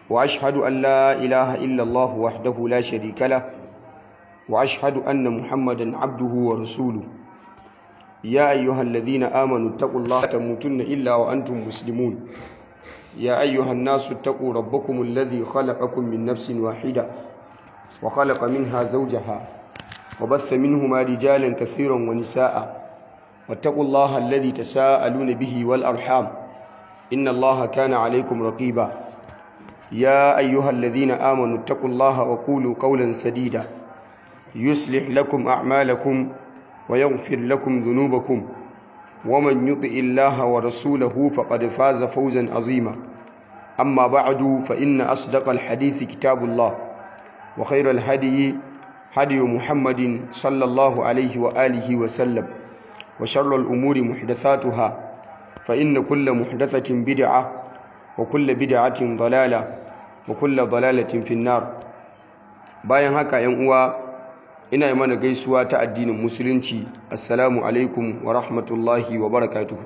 وأشهد أن لا إله إلا الله وحده لا شريك له وأشهد أن محمدا عبده ورسوله يا أيها الذين آمنوا اتقوا الله تموتن إلا وأنتم مسلمون يا أيها الناس اتقوا ربكم الذي خلقكم من نفس واحدة وخلق منها زوجها وبث منهما رجالا كثيرا ونساء واتقوا الله الذي تساءلون به والأرحام إن الله كان عليكم رقيبا يا أيها الذين آمنوا اتقوا الله وقولوا قولا سديدا يصلح لكم أعمالكم ويغفر لكم ذنوبكم ومن يطع الله ورسوله فقد فاز فوزا عظيما أما بعد فإن أصدق الحديث كتاب الله وخير الهدي هدي محمد صلى الله عليه وآله وسلم وشر الأمور محدثاتها فإن كل محدثة بدعة وكل بدعة ضلالة وكل ضلالة في النار bayan haka ‘yan uwa ina yi mana gaisuwa ta addinin musulunci assalamu alaikum wa rahmatullahi wa barakatuhu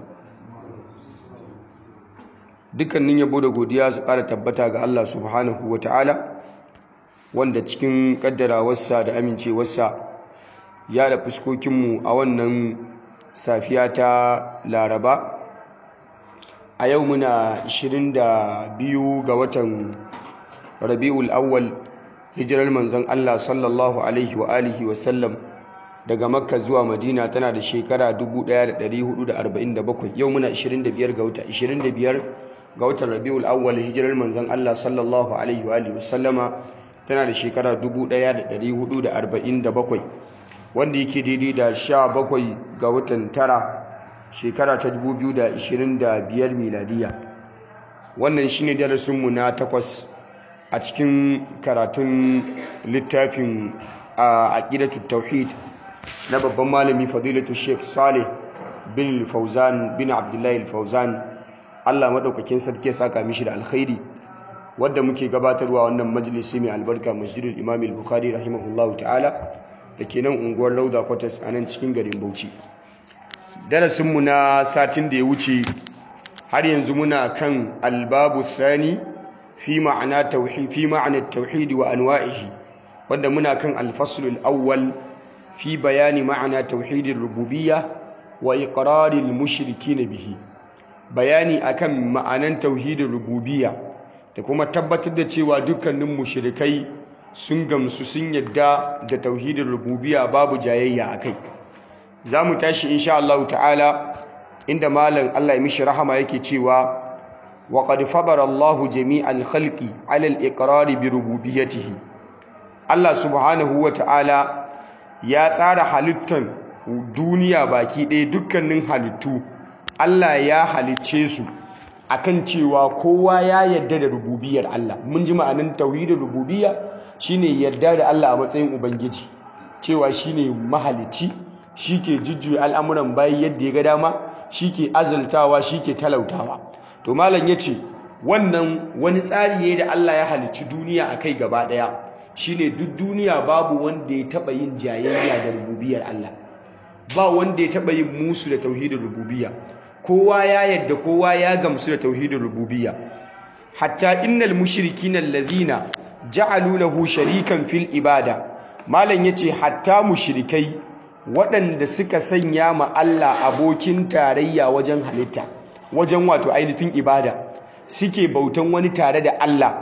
dukkanin yabo da godiya su ƙara tabbata ga Allah subhanahu wa ta'ala wanda cikin ƙaddarawarsa da amincewarsa ya da fuskokinmu a wannan safiya ta laraba a yau muna 22 ga watan rabi'ul awwal hijirar manzon Allah sallallahu alaihi wa alihi wa sallam daga makka zuwa madina tana da shekara 1447 yau muna 25 ga wata 25 ga watan rabi'ul awwal hijirar manzon Allah sallallahu alaihi wa alihi wa sallama tana da shekara 1447 wanda yake daidai da 17 ga watan tara shekara ta 2025 miladiya wannan shine darasinmu na takwas a cikin karatun littafin a aqidatu tauhid na babban malami fadilatu sheikh saleh bin fauzan bin abdullahi fauzan Allah madaukakin sarki saka mishi da alkhairi wadda muke gabatarwa wannan majalisi mai albarka masjidul imam al-bukhari rahimahullahu ta'ala da ke nan unguwar lauda quarters a nan cikin garin bauchi darasinmu na satin da ya wuce har yanzu muna kan albabu thani fi ma'ana tauhid fi ma'ana tauhid wa anwa'ihi wanda muna kan al-fasl al-awwal fi bayani ma'ana tauhid ar-rububiyyah wa iqrar al-mushrikeen bihi bayani akan ma'anan tauhid ar-rububiyyah da kuma tabbatar da cewa dukkanin mushrikai sun gamsu sun yadda da tauhid ar-rububiyyah babu jayayya akai zamu tashi insha Allah ta'ala inda malam Allah ya mishi rahama yake cewa وقد فضل الله جميع الخلق على الإقرار بربوبيته الله سبحانه وتعالى ya tsara halittan duniya baki ɗaya dukkanin halittu Allah ya halicce su akan cewa kowa ya yarda da rububiyar Allah mun ji ma'anin tauhidin rububiyya shine yarda da Allah a matsayin ubangiji cewa shine mahalicci shike jujjuya al'amuran bayi yadda ya ga dama shike azaltawa shike talautawa to malam ya ce wannan wani tsari ne da Allah ya halicci duniya a kai gaba ɗaya shine duk duniya babu wanda ya taɓa yin jayayya da rububiyar Allah ba wanda ya taɓa yin musu da tauhidin rububiyya kowa ya yadda kowa ya gamsu da tauhidin rububiyya hatta innal mushrikina alladhina ja'alu lahu sharikan fil ibada malam yace hatta mushrikai waɗanda suka sanya ma Allah abokin tarayya wajen halitta wajen wato ainihin ibada suke bautan wani tare da Allah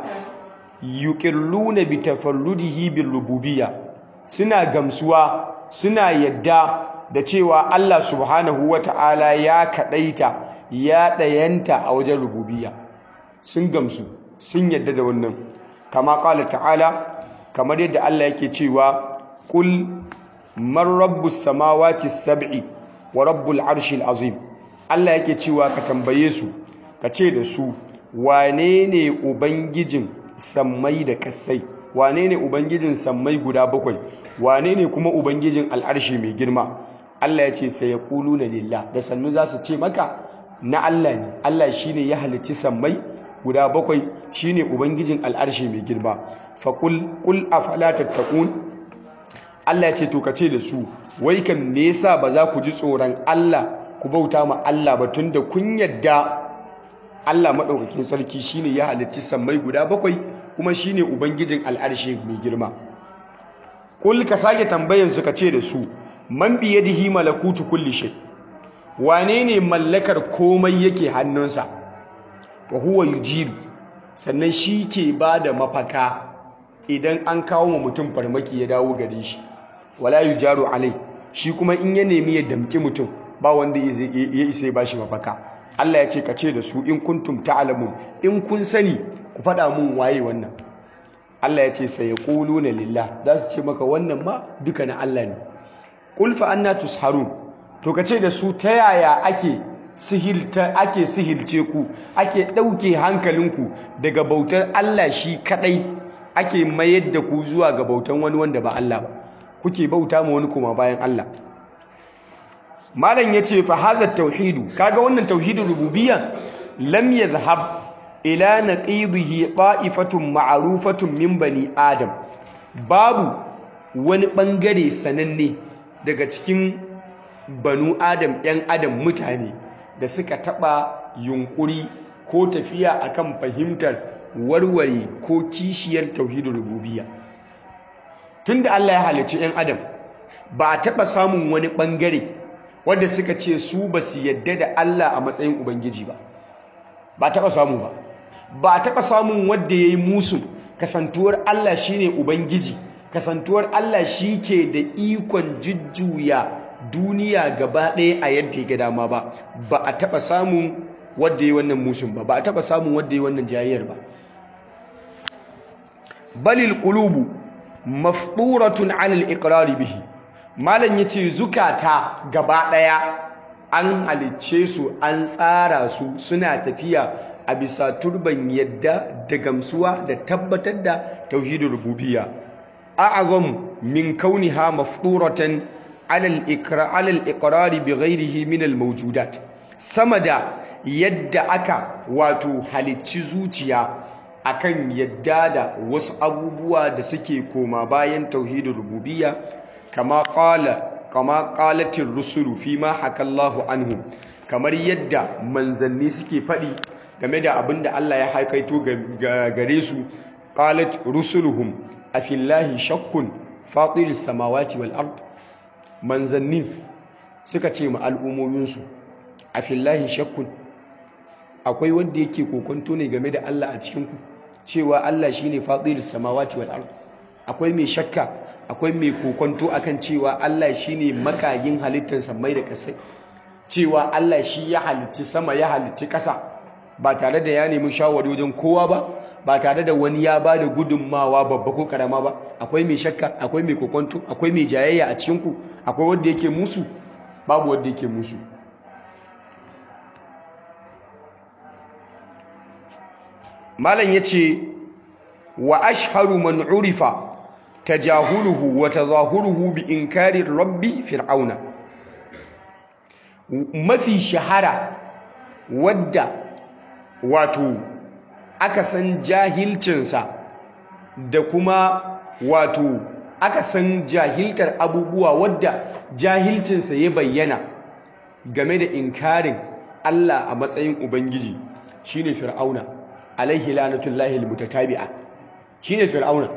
yuqirruna bi tafarrudihi bil rububiyya suna gamsuwa suna yadda da cewa Allah subhanahu wata'ala ya kadaita ya dayanta a wajen rububiyya sun gamsu sun yadda da wannan kama qala ta'ala kamar yadda Allah yake cewa qul man rabbus samawati sab'i wa rabbul arshil azim Allah yake cewa ka tambaye su ka ce da su wane ne ubangijin sammai da kasai wane ne ubangijin sammai guda bakwai wane ne kuma ubangijin al'arshi mai girma Allah ya ce sai ya kulu na lillah da sannu za su ce maka na Allah ne Allah shine ya halicci sammai guda bakwai shine ubangijin al'arshi mai girma fa qul qul afala tattaqun Allah ya ce to kace da su wai kan me yasa ba za ku ji tsoron Allah ku bauta ma Allah ba tunda kun yadda Allah maɗaukakin sarki shine ya halicci sammai guda bakwai kuma shine ubangijin al'arshi mai girma kul ka sake tambayan su ka ce da su man biyadihi malakutu kulli shay wane ne mallakar komai yake hannunsa wa huwa yujiru sannan shi ke ba da mafaka idan an kawo ma mutum farmaki ya dawo gare shi wala yujaru alai shi kuma in ya nemi ya damki mutum ba wanda ya isa ya bashi mafaka Allah ya ce ka ce da su in kuntum ta'lamun in kun sani ku faɗa mun waye wannan Allah ya ce sai yaquluna lillah za su ce maka wannan ma duka na Allah ne qul fa anna tusharun to ka ce da su ta yaya ake sihilta ake sihilce ku ake ɗauke hankalinku daga bautar Allah shi kadai ake mayar da ku zuwa ga bautan wani wanda ba Allah ba kuke bauta ma wani kuma bayan Allah malam yace fa hadha tauhidu kaga wannan tauhidin rububiyya lam yadhhab ila naqidihi ta'ifatun ma'rufatun min bani adam babu wani bangare sananne daga cikin banu adam ɗan adam mutane da suka taɓa yunkuri ko tafiya akan fahimtar warware ko kishiyar tauhidin rububiyya tunda Allah ya halicci ɗan adam ba a taɓa samun wani ɓangare wanda suka ce su ba su yadda da Allah a matsayin ubangiji ba ba taɓa samu ba ba a taɓa samun wanda ya yi musu kasantuwar Allah shine ubangiji kasantuwar Allah shi ke da ikon jujjuya duniya gaba ɗaya a yadda ya dama ba ba a taɓa samun wadda yi wannan musun ba ba a taɓa samun wadda yi wannan jayayyar ba balil qulubu mafduratun alal iqrari bihi malam yace zukata gaba ɗaya an halicce su an tsara su suna tafiya a bisa turban yadda da gamsuwa da tabbatar da tauhidin rububiyya a'azam min kauniha mafduratan alal iqrari bi ghairihi min al mawjudat sama da yadda aka wato halicci zuciya akan yadda da wasu abubuwa da suke koma bayan tauhidin rububiyya kama qala kama qalatir rusulu fima hakallahu anhu kamar yadda manzanni suke faɗi game da abinda Allah ya haikaito gare su qalat rusuluhum afillahi shakkun fatiris samawati wal ard manzanni suka ce ma al'ummominsu a fillahi shakkun akwai wanda yake kokonto ne game da Allah a cikinku cewa Allah shi ne faɗin samawati wal ard akwai mai shakka akwai mai kokonto akan cewa Allah shi ne makayin halittar samai da ƙasai cewa Allah shi ya halicci sama ya halicci ƙasa ba tare da ya nemi shawari wajen kowa ba ba tare da wani ya ba da gudunmawa babba ko karama ba akwai mai shakka akwai mai kokonto akwai mai jayayya a cikinku akwai wanda yake musu babu wanda yake musu malam yace wa ashharu man urifa tajahuluhu wa tazahuruhu bi inkari rabbi fir'auna mafi shahara wadda wato aka san jahilcinsa da kuma wato aka san jahiltar abubuwa wadda jahilcinsa ya bayyana game da inkarin Allah a matsayin Ubangiji shine Fir'auna alaihi lanatullahi almutatabi'a shine Fir'auna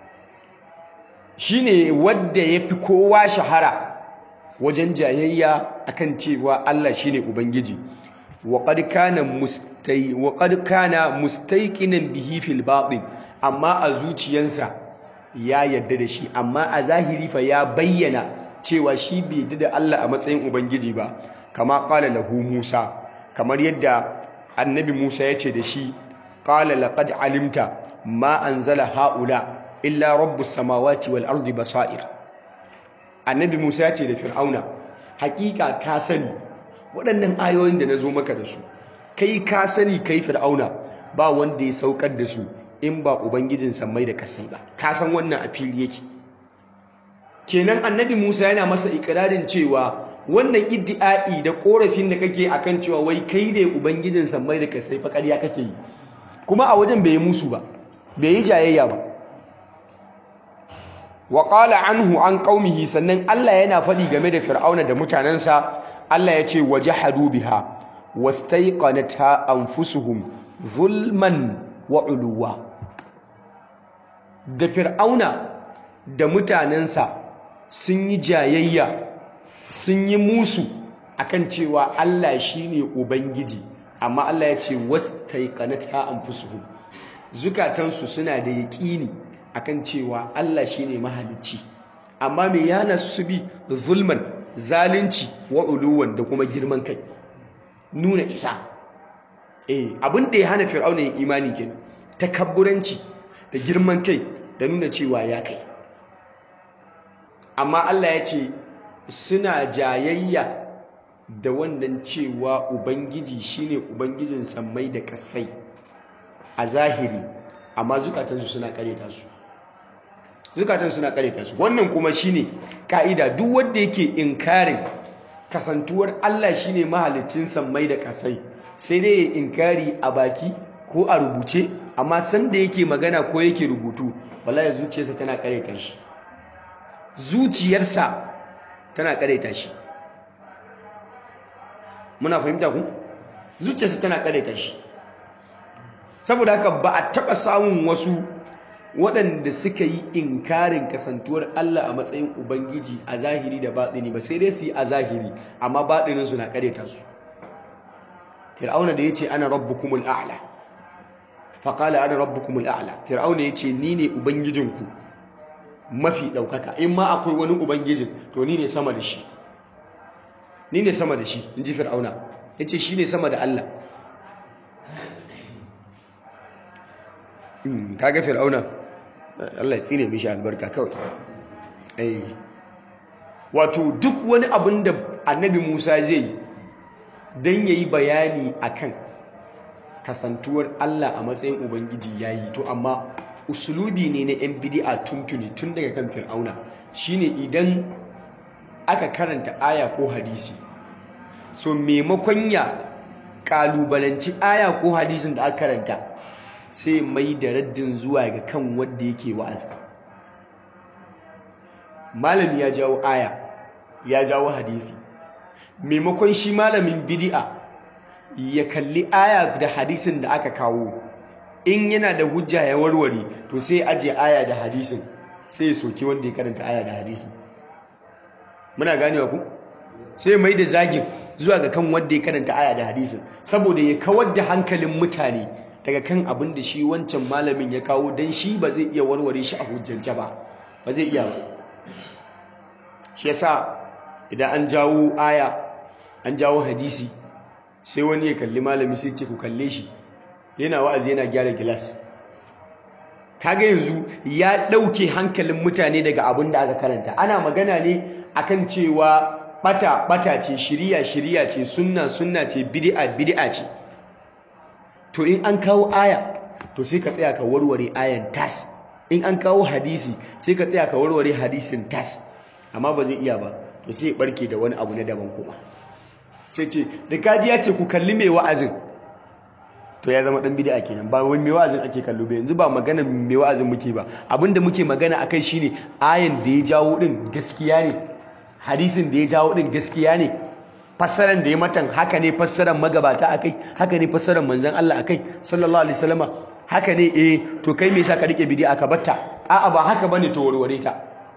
shine wadda yafi kowa shahara wajen jayayya akan cewa Allah shine Ubangiji وقد كان مستي وقد كان مستيقنا به في الباطن amma a zuciyansa ya yadda da shi amma a zahiri fa ya bayyana cewa shi bai yadda da Allah a matsayin ubangiji ba kama qala lahu Musa kamar yadda annabi Musa ya ce da shi qala laqad alimta ma anzala haula illa rabbus samawati wal ardi basair annabi Musa ya ce da Fir'auna hakika ka sani waɗannan ayoyin da na zo maka da su kai ka sani kai fir'auna ba wanda ya saukar da su in ba ubangijin sammai da kasai ba ka san wannan a fili yake kenan annabi musa yana masa ikirarin cewa wannan iddi'ai da korafin da kake akan cewa wai kai ne ubangijin sammai da kasai fa ƙarya kake yi kuma a wajen bai yi musu ba bai yi jayayya ba wa qala anhu an qaumihi sannan Allah yana faɗi game da fir'auna da mutanensa Allah ya ce wajahadu biha wastaiqanata anfusuhum zulman wa uluwa da fir'auna da mutanensa sun yi jayayya sun yi musu akan cewa Allah shine ubangiji amma Allah ya ce wastaiqanata anfusuhum zukatansu suna da yaƙini akan cewa Allah shine mahalicci amma me yana su bi zulman zalunci wa uluwan da kuma girman kai nuna isa eh abin da ya hana fir'auna yin imani kenan takabburanci da girman kai da nuna cewa ya kai amma Allah ya ce suna jayayya da wannan cewa ubangiji shine ubangijin sammai da kasai a zahiri amma zukatansu suna kareta su zukatan suna kareta su wannan kuma shine ka'ida duk wanda yake inkarin kasantuwar Allah shine mahalicin sammai da kasai sai dai ya inkari a baki ko a rubuce amma sanda yake magana ko yake rubutu wallahi zuciyarsa tana kareta shi zuciyarsa tana kareta shi muna fahimta ku zuciyarsa tana kareta shi saboda haka ba a taɓa samun wasu waɗanda suka yi inkarin kasantuwar Allah a matsayin Ubangiji a zahiri da baɗini ba sai dai su yi a zahiri amma baɗininsu na ƙareta su fir'auna da ya ce ana rabbukumul a'la faƙala ana rabbukumul a'la fir'auna ya ce ni ne ubangijinku mafi ɗaukaka in ma akwai wani ubangijin to ni ne sama da shi ni ne sama da shi in ji fir'auna ya ce shi ne sama da Allah kaga fir'auna Allah ya tsine mishi albarka kawai ai wato duk wani abin da annabi Musa zai yi dan yayi bayani akan kasantuwar Allah a matsayin ubangiji yayi to amma usulubi ne na yan bid'a tuntuni tun daga kan fir'auna shine idan aka karanta aya ko hadisi so maimakon ya kalubalanci aya ko hadisin da aka karanta sai mai da raddin zuwa ga kan wanda yake wa'azi malami ya jawo aya ya jawo hadisi maimakon shi malamin bid'a ya kalli aya da hadisin da aka kawo in yana da hujja ya warware to sai aje aya da hadisin sai ya soki wanda ya karanta aya da hadisin muna ganewa ku sai mai da zagin zuwa ga kan wanda ya karanta aya da hadisin saboda ya kawar da hankalin mutane daga kan abin da shi wancan malamin ya kawo don shi ba zai iya warware shi a hujjance ba ba zai iya ba shi yasa idan an jawo aya an jawo hadisi sai wani ya kalli malami sai ce ku kalle shi yana wa'azi yana gyara gilas kaga yanzu ya ɗauke hankalin mutane daga abin da aka karanta ana magana ne akan cewa bata bata ce shiriya shiriya ce sunna sunna ce bid'a bid'a ce to in an kawo aya to sai ka tsaya ka warware ayan tas in an kawo hadisi sai ka tsaya ka warware hadisin tas amma ba zai iya ba to sai ya barke da wani abu na daban kuma sai ce da kaji ya ce ku kalli mai wa'azin to ya zama dan bid'a kenan ba wai mai wa'azin ake kallo ba yanzu ba magana mai wa'azin muke ba abinda muke magana akai shine ayan da ya jawo din gaskiya ne hadisin da ya jawo din gaskiya ne fassaran da ya matan haka ne fassaran magabata akai haka ne fassaran manzon Allah akai sallallahu alaihi wasallama haka ne eh to kai me yasa ka rike bid'a ka batta a'a ba haka bane to warware ta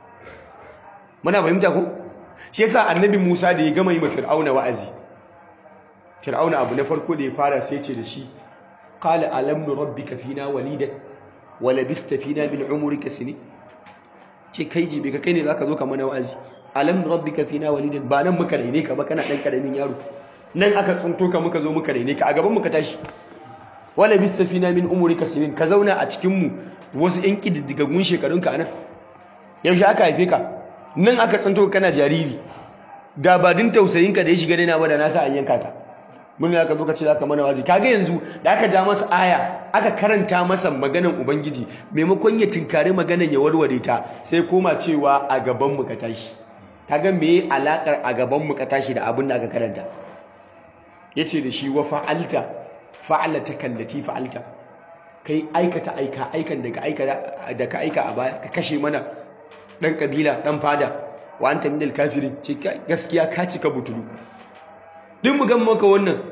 muna fahimta ko shi yasa annabi Musa da ya gama yi ma Fir'auna wa'azi Fir'auna abu na farko da ya fara sai ce da shi qala alam nurabbika fina walidan wa labista fina min umrika sini ce kai jibe ka kai ne zaka zo ka mana wa'azi alam nurabbika fina walidan ba nan muka raine ka ba kana dan karamin yaro nan aka tsunto ka muka zo muka raine ka a gaban muka tashi wa labista fina min umrika sinin ka zauna a cikin mu wasu yan kididdigagun shekarunka anan yaushe aka haife ka nan aka tsanto kana jariri da ba din tausayinka da ya shiga daina ba da nasa an yanka ka mun ne aka zo ka ce zaka mana wazi kaga yanzu da aka ja masa aya aka karanta masa maganan ubangiji maimakon ya tinkare maganan ya warware ta sai koma cewa a gaban mu ka tashi kaga me alakar a gaban mu ka tashi da abin da aka karanta yace da shi wa fa'alta fa'alata kallati fa'alta kai aikata aika aikan da ka aika da ka aika a baya ka kashe mana dan kabila dan fada wa anta minal kafirin ce gaskiya ka cika butulu din mu gan maka wannan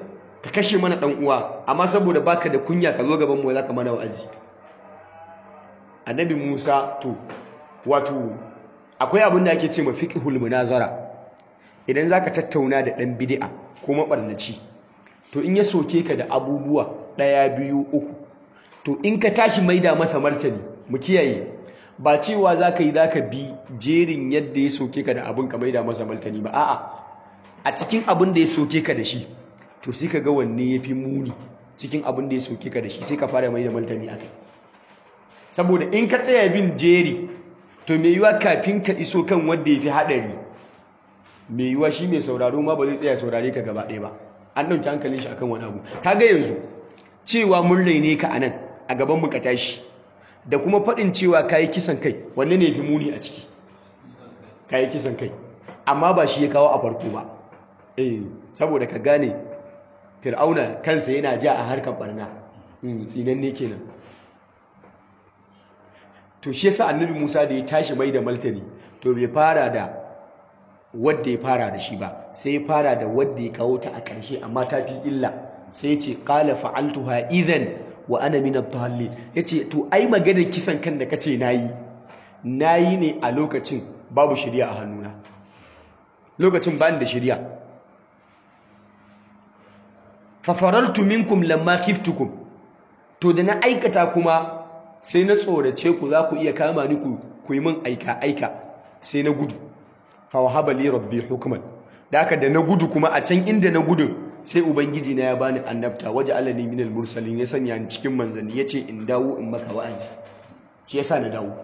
ka kashe mana dan uwa amma saboda baka da kunya ka zo gaban mu za ka mana wa'azi annabi Musa to wato akwai abin da ake ce ma fiqhul munazara idan zaka tattauna da dan bid'a ko mabarnaci to in ya soke ka da abubuwa ɗaya biyu uku to in ka tashi maida masa martani mu kiyaye ba cewa za ka yi za ka bi jerin yadda ya soke ka da abin ka maida masa martani ba a'a a cikin abin da ya soke ka da shi to sai ka ga wanne ya fi muni cikin abin da ya soke ka da shi sai ka fara maida martani a kai saboda in ka tsaya bin jeri to mai yiwa kafin ka iso kan wanda ya fi haɗari mai yiwa shi mai sauraro ma ba zai tsaya saurare ka gaba ɗaya ba an ɗauki hankalin shi akan wani abu kaga yanzu cewa mun raine ka anan a gaban mu ka tashi da kuma faɗin cewa kayi kisan kai wanne ne fi muni a ciki kayi kisan kai amma ba shi ya kawo a farko ba eh saboda ka gane fir'auna kansa yana ja a harkar barna tsinan ne kenan to shi yasa annabi Musa da ya tashi mai da maltani to bai fara da wadda ya fara da shi ba sai ya fara da wadda ya kawo ta a ƙarshe amma ta fi illa sai ya ce qala fa'altuha idhan wa ana min ad-dallin yace to ai maganar kisan kan da kace nayi nayi ne a lokacin babu shari'a a hannuna lokacin bani da shari'a fa farartu minkum lamma khiftukum to da na aikata kuma sai na tsorace ku za ku iya kama ni ku yi min aika aika sai na gudu fa wahaba li rabbi hukman da haka da na gudu kuma a can inda na gudu sai ubangiji na ya bani annabta waje alani minal mursalin ya sanya ni cikin manzanni yace in dawo in maka wa'azi shi yasa na dawo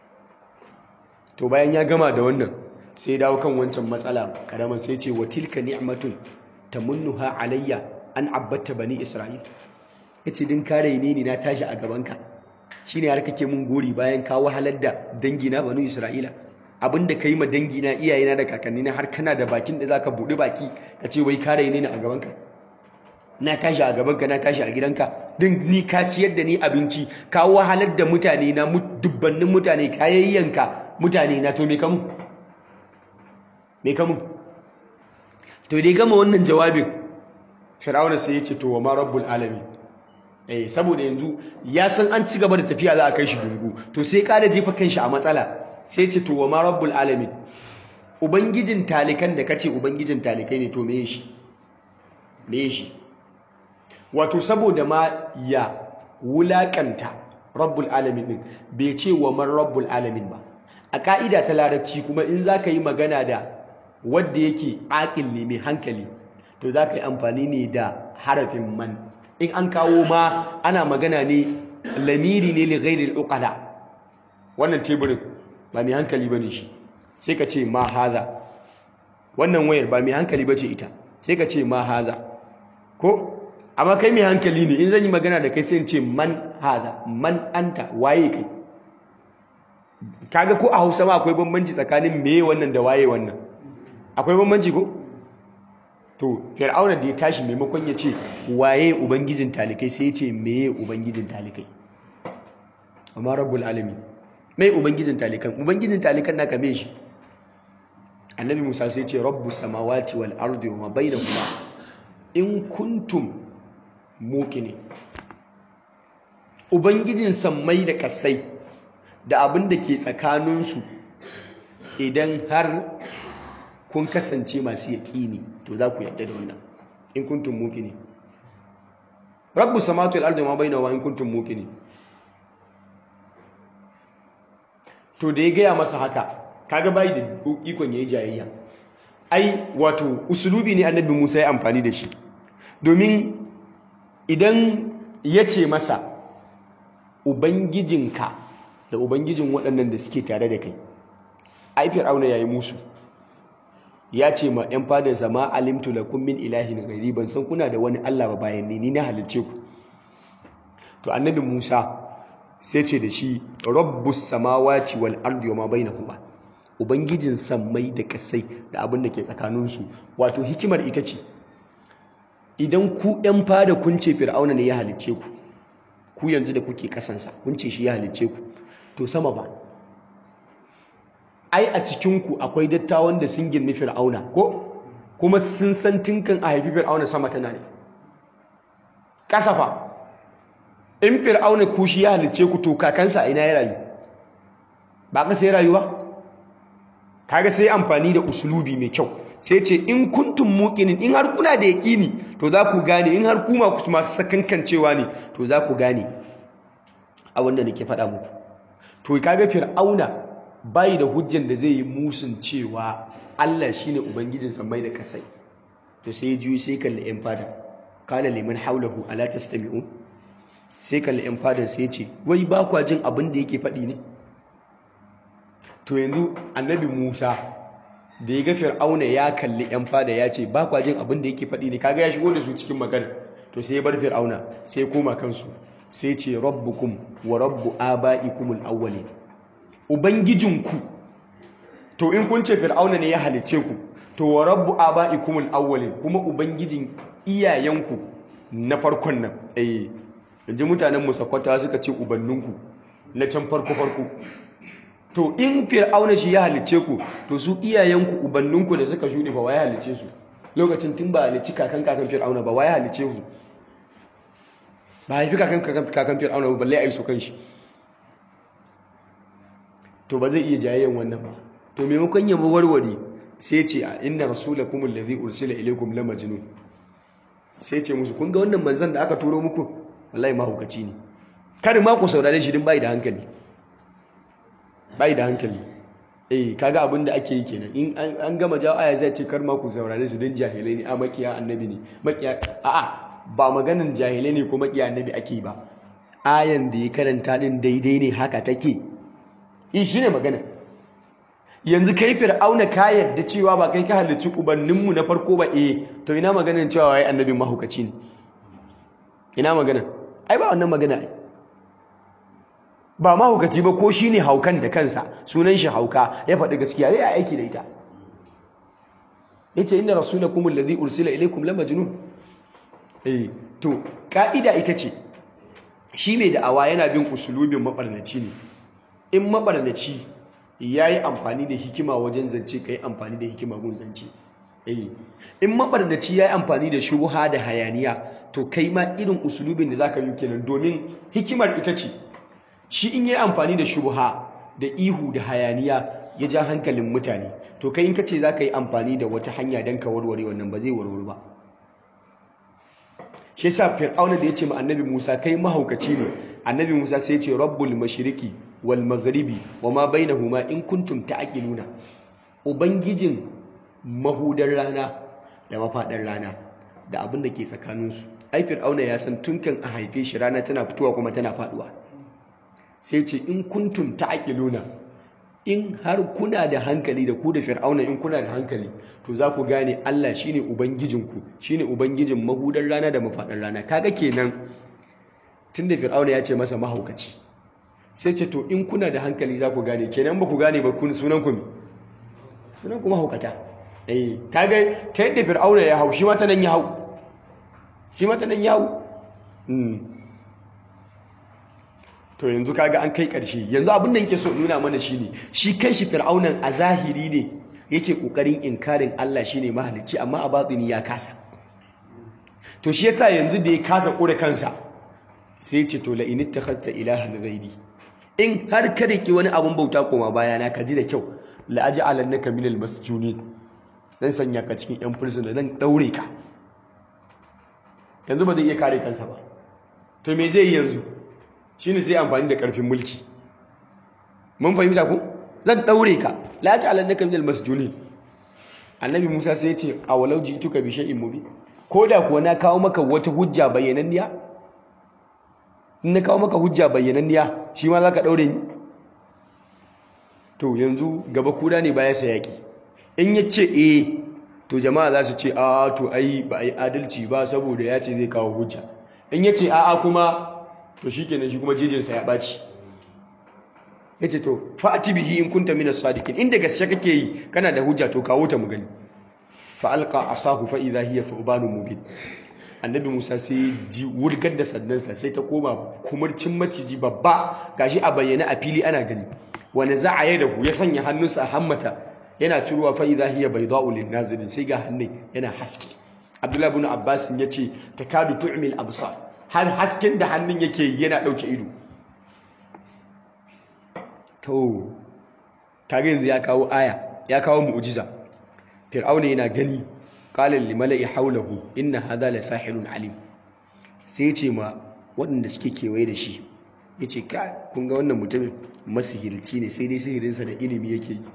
to bayan ya gama da wannan sai dawo kan wancan matsala karaman sai ce wa tilka ni'matun tamunnuha alayya an abbata bani isra'il yace din kare ne ni na tashi a gabanka shine har kake mun gori bayan ka wahalar da dangi na bani isra'ila abinda kai ma dangi na iyayena da kakanni na har kana da bakin da zaka bude baki ka ce wai kare ne a gabanka na tashi a gabanka na tashi a gidanka din ni ka ciyar da ni abinci ka wahalar da mutane na dubbannin mutane ka yayyanka mutane na to me kamu me kamu to dai gama wannan jawabin fir'auna sai ya ce to wa ma rabbul alamin eh saboda yanzu ya san an ci gaba da tafiya za a kai shi dungu to sai ka da jefa kanshi a matsala sai ce to wa ma rabbul alamin ubangijin talikan da kace ubangijin talikai ne to meye shi meye shi wato saboda ma ya wulakanta rabbul alamin din bai ce wa man rabbul alamin ba a ka'ida ta larabci kuma in zaka yi magana da wanda yake aqil ne mai hankali to zaka yi amfani ne da harafin man in an kawo ma ana magana ne lamiri ne li ghairi al-uqala wannan teburin ba mai hankali ba ne shi sai ka ce ma haza wannan wayar ba mai hankali ba ce ita sai ka ce ma haza ko amma kai mai hankali ne in zan yi magana da kai sai in ce man haza man anta waye kai kaga ko a hausa ma akwai bambanci tsakanin meye wannan da waye wannan akwai bambanci ko to fir'auna da ya tashi maimakon ya ce waye ubangijin talikai sai ya ce meye ubangijin talikai amma rabbul alamin mai ubangijin talikan ubangijin talikan naka me shi annabi musa sai ce rabbus samawati wal ardi wa ma bainahuma in kuntum muqinin ubangijin sammai da kasai da abin da ke tsakaninsu idan har kun kasance masu yaƙini to za ku yadda da wannan in kuntum muqinin rabbus samawati wal ardi wa ma bainahuma in kuntum muqinin to da ya gaya masa haka kaga bai da ikon yayi jayayya ai wato usulubi ne annabi Musa ya amfani da shi domin idan ya ce masa ubangijinka da ubangijin waɗannan da suke tare da kai ai fir'auna yayi musu ya ce ma 'yan fadansa ma alimtu lakum min ilahin ghairi ban san kuna da wani Allah ba bayan ni ni na halicce ku to annabi Musa sai ce da shi rabbus samawati wal ardi wa ma bainahuma ubangijin sammai da kasai da abin da ke tsakaninsu wato hikimar ita ce idan ku ɗan fada kun ce fir'auna ne ya halicce ku ku yanzu da kuke kasansa kun ce shi ya halicce ku to sama ba ai a cikinku akwai dattawan da sun girmi fir'auna ko kuma sun san tinkan a haifi fir'auna sama tana ne kasafa in fir'auna kushi ya halicce ku to kakansa ina ya rayu ba kasa ya rayu ba kaga sai amfani da usulubi mai kyau sai ce in kuntum muqinin in har kuna da yaqini to za ku gane in har kuma ku masu sakankancewa ne to za ku gane abin da nake faɗa muku to kaga fir'auna bai da hujjan da zai yi musun cewa Allah shine ubangijin samai da kasai to sai juyi sai kalli yan fada kala liman haulahu ala tastami'un sai kalli yan fadan sai ce wai ba kwa jin abin da yake faɗi ne to yanzu annabi Musa da ya ga Fir'auna ya kalli ‘yan fada ya ce ba kwa jin abin da yake faɗi ne kaga ya shigo da su cikin magana to sai ya bar Fir'auna sai ya koma kansu sai ce rabbukum wa rabbu aba'ikumul awwalin ubangijinku to in kun ce Fir'auna ne ya halice ku to wa rabbu aba'ikumul awwalin kuma ubangijin iyayenku na farkon nan eh yanzu mutanen musakwata suka ce ubanninku na can farko farko to in fir'auna shi ya halice ku to su iyayenku ubanninku da suka shuɗe ba wa ya halice su lokacin tun ba halici kakan kakan fir'auna ba wa ya halice su ba haifi kakan kakan fir'auna ba balle a yi su kan shi to ba zai iya jayayyan wannan ba to maimakon ya warware sai ce a inna rasulakum allazi ursila ilaykum la majnun sai ce musu kun ga wannan manzon da aka turo muku wallahi mahaukaci ne kada ma ku saurare shi din bai da hankali bai da hankali eh kaga abin da ake yi kenan in an gama jawo aya zai ce kar ma ku saurare su dan jahilai ne a makiya annabi ne makiya a'a ba maganin jahilai ne ko makiya annabi ake yi ba ayan da ya karanta din daidai ne haka take yi shine magana yanzu kai fir'auna ka yarda cewa ba kai ka halicci ubanninmu na farko ba eh to ina maganin cewa wai annabin mahukaci ne ina magana ai ba wannan magana ai ba mahukaci ba ko shi ne haukan da kansa sunan shi hauka ya faɗi gaskiya zai aiki da ita ya ce inda rasulakum alladhi ursila ilaykum la majnun eh to ka'ida ita ce shi mai da'awa yana bin usulubin mabarnaci ne in mabarnaci yayi amfani da hikima wajen zance kai amfani da hikima gun zance eh in mabarnaci yayi amfani da shubha da hayaniya to kai ma irin usulubin da zaka yi kenan domin hikimar ita ce shi in yi amfani da shubha da ihu da hayaniya ya ja hankalin mutane to kai in kace za ka yi amfani da wata hanya don ka warware wannan ba zai warware ba shi yasa fir'auna da ya ce ma annabi musa kai mahaukaci ne annabi musa sai ya ce rabbul mashriqi wal maghribi wa ma bainahuma in kuntum ta'qiluna ubangijin mahudar rana da mafadar rana da abin da ke tsakaninsu ai fir'auna ya san tunkan a haife shi rana tana fitowa kuma tana faduwa sai ce in kuntum ta'qiluna in har kuna da hankali da ku da fir'auna in kuna da hankali to za ku gane Allah shine ubangijinku shine ubangijin mahudar rana da mafadar rana kaga kenan tunda fir'auna ya ce masa mahaukaci sai ce to in kuna da hankali za ku gane kenan ba ku gane ba kun sunan ku sunan ku mahaukata eh kaga ta yadda fir'auna ya hau shi ma ta nan ya hau shi ma ta nan ya hau to yanzu kaga an kai ƙarshe yanzu abin da yake so nuna mana shine shi kanshi fir'aunan a zahiri ne yake kokarin inkarin Allah shine mahalicci amma a batini ya kasa to shi yasa yanzu da ya kasa kure kansa sai ce to la in ittakhadta ilahan ghairi in har ka riki wani abun bauta koma baya na ka ji da kyau la aj'alannaka minal masjunin dan sanya ka cikin yan fursuna dan daure ka yanzu ba zai iya kare kansa ba to me zai yi yanzu shi ne sai amfani da ƙarfin mulki mun fahimta ku zan ɗaure ka lati alannaka minal masjuni annabi musa sai ya ce a walau ji tuka bi shay'in mubi ko da kuwa na kawo maka wata hujja bayyananniya in na kawo maka hujja bayyananniya shi ma za ka ɗaure ni to yanzu gaba kuda ne baya sa yaƙi in ya ce eh to jama'a za su ce a to ai ba a yi adalci ba saboda ya ce zai kawo hujja in ya ce a'a kuma to shi kenan shi kuma jejinsa ya ɓaci ya ce to fa'ati bihi in kunta minas sadiqin inda gaske kake yi kana da hujja to kawo ta mu gani fa alqa asahu fa idha hiya thubanun mubin annabi Musa sai ji wurgar da sannansa sai ta koma kumurcin maciji babba gashi a bayyane a fili ana gani wani za'a ya dahu ya sanya hannunsa a hammata yana turuwa fa idha hiya bayda'u lin nazirin sai ga hannun yana haske Abdullahi ibn Abbas ya ce takadu tu'mil absar har hasken da hannun yake yana ɗauke ido to kage yanzu ya kawo aya ya kawo mu'jiza fir'auna yana gani qala lil mala'i hawlahu inna hadha la sahirun alim sai ya ce ma waɗanda suke kewaye da shi ya ce ka kun ga wannan mutumin masihirci ne sai dai sihirinsa da ilimi yake yi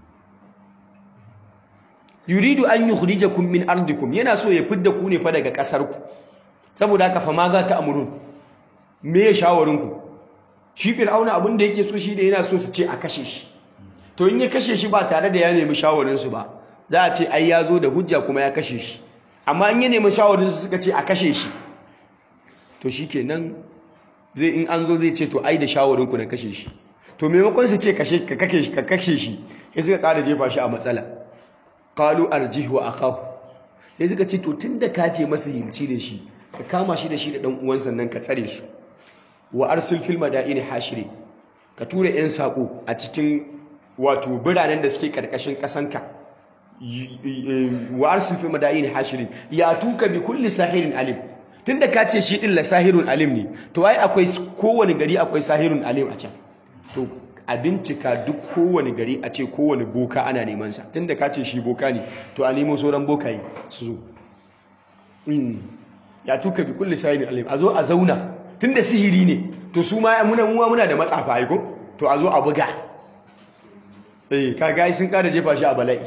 yuridu an yukhrijakum min ardikum yana so ya fidda ku ne fa daga kasar ku saboda haka fa ma za ta amurun me ya shawarin ku shi fir'auna abin da yake so shi da yana so su ce a kashe shi to in ya kashe shi ba tare da ya nemi shawarin su ba za a ce ai ya zo da hujja kuma ya kashe shi amma in ya nemi shawarin su suka ce a kashe shi to shikenan zai in an zo zai ce to ai da shawarin ku na kashe shi to maimakon su ce kashe ka kashe shi sai suka ƙara jefa shi a matsala qalu arjihu wa akahu sai suka ce to tunda ka ce masa hilci da shi ka kama shi da shi da dan uwansa nan ka tsare su wa arsil fil madaini hashiri ka tura yan sako a cikin wato biranen da suke karkashin kasanka wa arsil fil madaini hashiri ya tuka bi kulli sahirin alim tunda ka ce shi din la sahirun alim ne to ai akwai kowane gari akwai sahirun alim a can to a bincika duk kowane gari a ce kowane boka ana neman sa tunda ka ce shi boka ne to a nemo sauran bokaye su zo ya tuka bi kulli sahirin alim a zo a zauna tunda sihiri ne to su ma muna muwa muna da matsafa aiko to a zo a buga eh kaga sun kada jefa shi a bala'i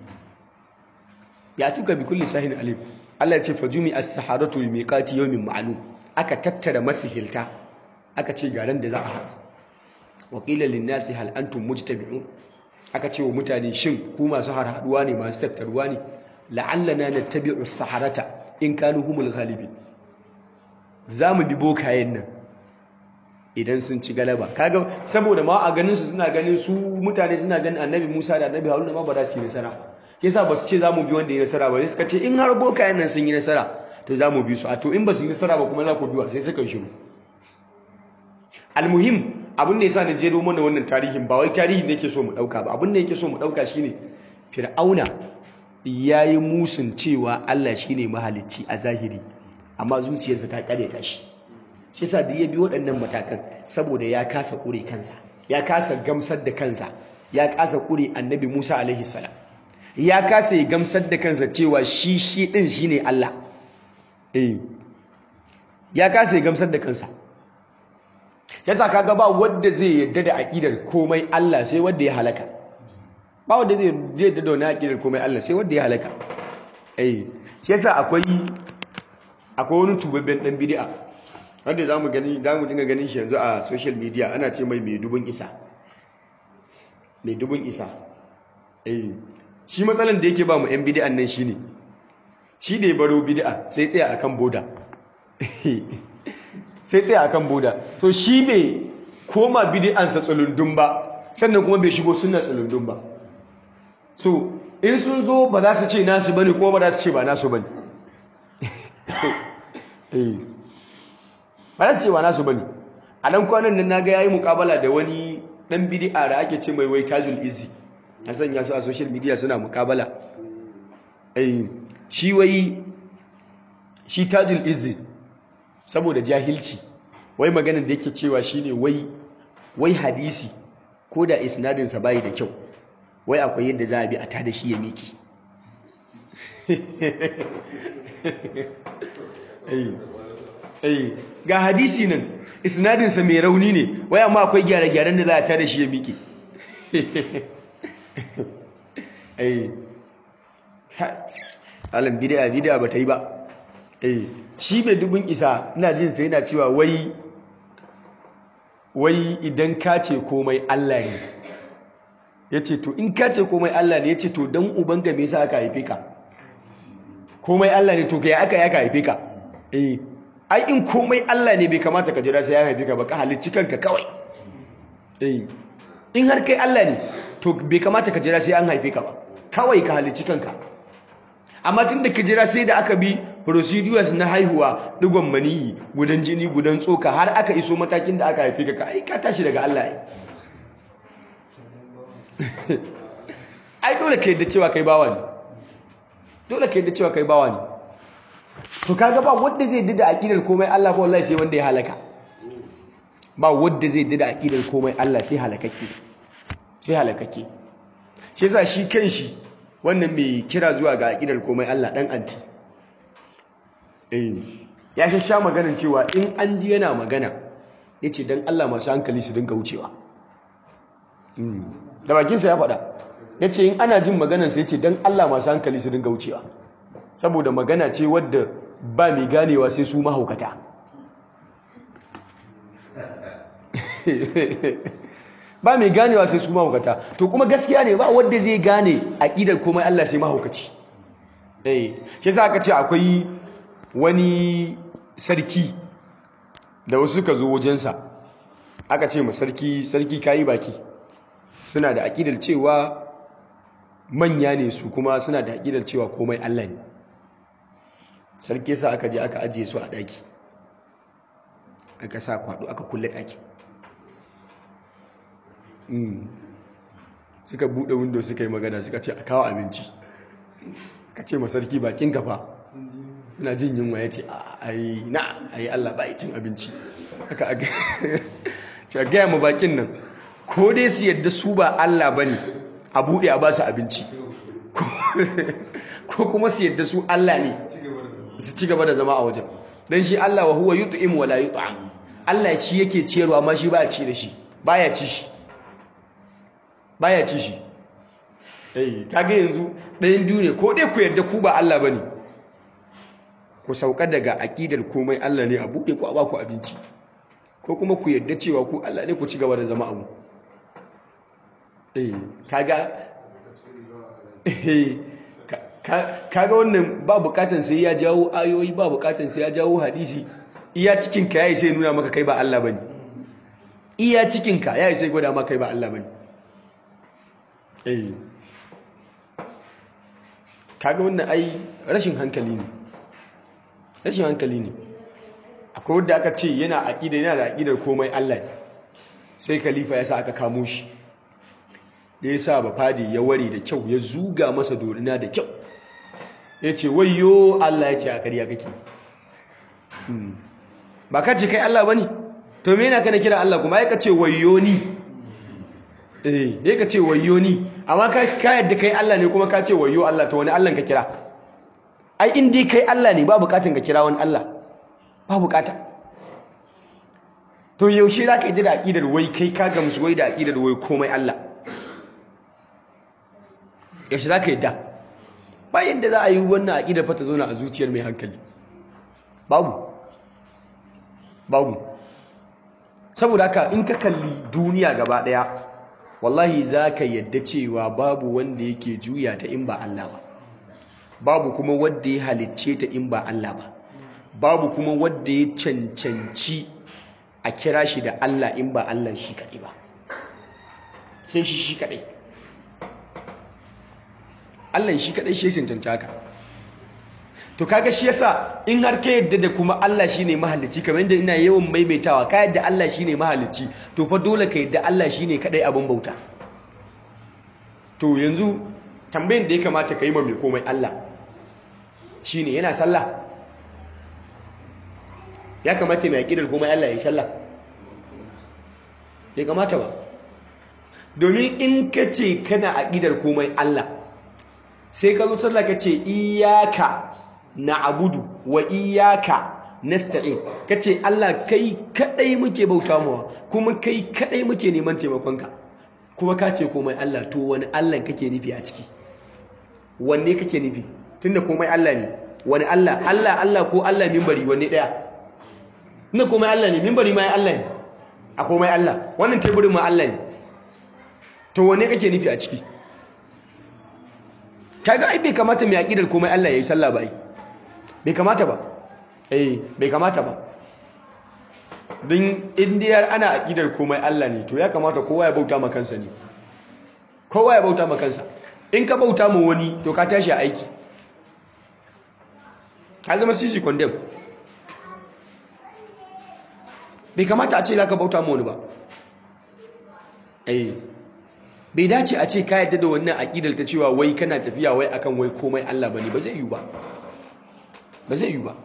ya tuka bi kulli sahirin alim Allah ya ce fajumi as-saharatu li miqati yawmin ma'lum aka tattara masihilta aka ce garan da za a haɗu wa qila lin-nasi hal antum mujtabi'un aka ce wa mutane shin ku masu harhaduwa ne masu tattaruwa ne la'allana nattabi'u as-saharata in kanu humul ghalibin zamu bi bokayen nan idan sun ci galaba kaga saboda ma a ganin su suna ganin su mutane suna ganin annabi Musa da annabi Haruna ma ba za su yi nasara yasa ba su ce za mu bi wanda ya nasara ba sai suka ce in har bokayen nan sun yi nasara to za mu bi su a to in ba su yi nasara ba kuma za ku biwa sai suka yi shiru almuhim abin da yasa na jero mana wannan tarihin ba wai tarihin da yake so mu dauka ba abin da yake so mu dauka shine fir'auna yayi musun cewa Allah shine mahalicci a zahiri amma zuciyarsa ta karyata shi shi yasa da ya bi waɗannan matakan saboda ya kasa kure kansa ya kasa gamsar da kansa ya kasa kure annabi Musa alaihi salam ya kasa ya gamsar da kansa cewa shi shi din shine Allah eh ya kasa ya gamsar da kansa yasa kaga ba wanda zai yadda da aqidar komai Allah sai wanda ya halaka ba wanda zai yadda da wani aqidar komai Allah sai wanda ya halaka eh shi yasa akwai akwai wani tubabben dan bid'a wanda zamu gani zamu dinga ganin shi yanzu a social media ana ce mai mai dubun isa mai dubun isa eh shi matsalan da yake ba mu 'yan bidi'an nan shi ne shi da ya baro bidi'a sai tsaya a kan boda sai tsaya a kan boda so shi bai koma bidi'ansa tsulundun ba sannan kuma bai shigo suna tsulundun ba so in sun zo ba za su ce nasu bane kuma ba za su ce ba nasu bane ba za su ce ba nasu bane a nan kwanan nan naga yayi mukabala da wani dan bidi'a da ake ce mai wai tajul izzi a sanya su a social media suna mukabala eh shi wai shi tajul izzi saboda jahilci wai maganar da yake cewa shine wai wai hadisi ko da isnadin sa bai da kyau wai akwai yadda za a bi a tada shi ya miki ga hadisi nan isnadin sa mai rauni ne wai amma akwai gyare-gyaren da za a tada shi ya miki eh alam bid'a bid'a bata yi ba eh shi mai dubun isa ina jin sai yana cewa wai wai idan ka ce komai Allah ne yace to in ka ce komai Allah ne yace to dan uban ga me yasa aka haife ka komai Allah ne to kai aka ya ka haife ka eh ai in komai Allah ne bai kamata ka jira sai ya haife ka ba ka halicci kanka kawai eh in har kai Allah ne to bai kamata ka jira sai an haife ka ba kawai ka halicci kanka amma tun da ka jira sai da aka bi procedures na haihuwa digon maniyi gudan jini gudan tsoka har aka iso matakin da aka haife ka ai ka tashi daga Allah ai ai dole ka yadda cewa kai bawa ne dole ka yadda cewa kai bawa ne to kaga ba wanda zai dida aqidar komai Allah ba wallahi sai wanda ya halaka ba wanda zai dida aqidar komai Allah sai halakake sai halakake shi yasa shi kanshi wannan mai kira zuwa ga aqidar komai Allah dan anti eh ya sha maganar cewa in an ji yana magana yace dan Allah masu hankali su dinga wucewa da bakinsa ya faɗa yace in ana jin maganar sa yace dan Allah masu hankali su dinga wucewa saboda magana ce wadda ba mai ganewa sai su mahaukata ba mai ganewa sai su mahaukata to kuma gaskiya ne ba wadda zai gane aƙidar komai Allah sai mahaukaci eh shi yasa aka ce akwai wani sarki da wasu suka zo wajensa aka ce ma sarki sarki kayi baki suna da aƙidar cewa manya ne su kuma suna da aƙidar cewa komai Allah ne sarki sa aka je aka ajiye su a ɗaki aka sa kwaɗo aka kulle ɗaki suka buɗe windo suka yi magana suka ce a kawo abinci ka ce ma sarki bakin gaba suna jin yunwa ya ce a yi na a yi Allah ba cin abinci aka aga ce gaya ma bakin nan ko dai su yadda su ba Allah ba ne a buɗe a ba su abinci ko kuma su yadda su Allah ne su ci gaba da zama a wajen don shi Allah wa huwa yut'im wa la yut'am Allah shi yake ciyarwa amma shi baya ci da shi baya ci shi baya ci shi eh kage yanzu ɗayan biyu ne ko dai ku yadda ku ba Allah bane ku sauka daga aqidar komai Allah ne a buɗe ku a ba ku abinci ko kuma ku yadda cewa ku Allah ne ku ci gaba da zama abu eh kaga eh kaga wannan ba bukatan sai ya jawo ayoyi ba bukatan sai ya jawo hadisi iya cikinka yayi sai nuna maka kai ba Allah bane iya cikinka yayi sai gwada maka kai ba Allah bane eh kaga wannan ai rashin hankali ne rashin hankali ne akwai wanda aka ce yana aqida yana da aqidar komai Allah sai khalifa ya sa aka kamo shi ya sa ba fadi ya ware da kyau ya zuga masa dorina da kyau ya ce wayo Allah ya ce a ƙarya kake ba ka ce kai Allah ba ne to me yana kana kira Allah kuma ya ka ce wayo ni eh ya ka ce wayo ni amma ka yadda kai Allah ne kuma ka ce wayo Allah to wani Allah ka kira ai in dai kai Allah ne ba bukatun ka kira wani Allah ba bukata to yaushe za ka yi da aƙidar wai kai ka gamsu wai da aƙidar wai komai Allah yaushe za ka yi da bayan da za a yi wannan aƙidar fata zauna a zuciyar mai hankali babu babu saboda haka in ka kalli duniya gaba ɗaya wallahi za ka yadda cewa babu wanda yake juya ta in ba Allah ba babu kuma wanda ya halicce ta in ba Allah ba babu kuma wanda ya cancanci a kira shi da Allah in ba Allah shi kaɗai ba sai shi shi kaɗai Allah shi kadai shi cancanta haka to kaga shi yasa in har ka yadda da kuma Allah shine mahalicci kamar yadda ina yawan maimaitawa ka yadda Allah shine mahalicci to fa dole ka yadda Allah shine kadai abin bauta to yanzu tambayin da ya kamata ka yi ma mai komai Allah shine yana sallah ya kamata mai aqidar komai Allah ya yi sallah bai kamata ba domin in ka ce kana aqidar komai Allah sai ka zo sallah ka ce iyaka na'budu wa iyaka nasta'in ka ce Allah kai kadai muke bauta mawa kuma kai kadai muke neman taimakonka kuma ka ce komai Allah to wani Allah kake nufi a ciki wanne kake nufi tunda komai Allah ne wani Allah Allah Allah ko Allah mimbari wanne daya ina komai Allah ne mimbari ma Allah ne a komai Allah wannan teburin ma Allah ne to wanne kake nufi a ciki kaga ai bai kamata mai aqidar komai Allah yayi sallah ba ai bai kamata ba eh bai kamata ba din indiyar ana aqidar komai Allah ne to ya kamata kowa ya bauta ma kansa ne kowa ya bauta ma kansa in ka bauta ma wani to ka tashi a aiki ka zama sisi condemn bai kamata a ce za ka bauta ma wani ba eh bai dace a ce ka yadda da wannan aƙidar ta cewa wai kana tafiya wai akan wai komai Allah bane ba zai yi ba ba zai yi ba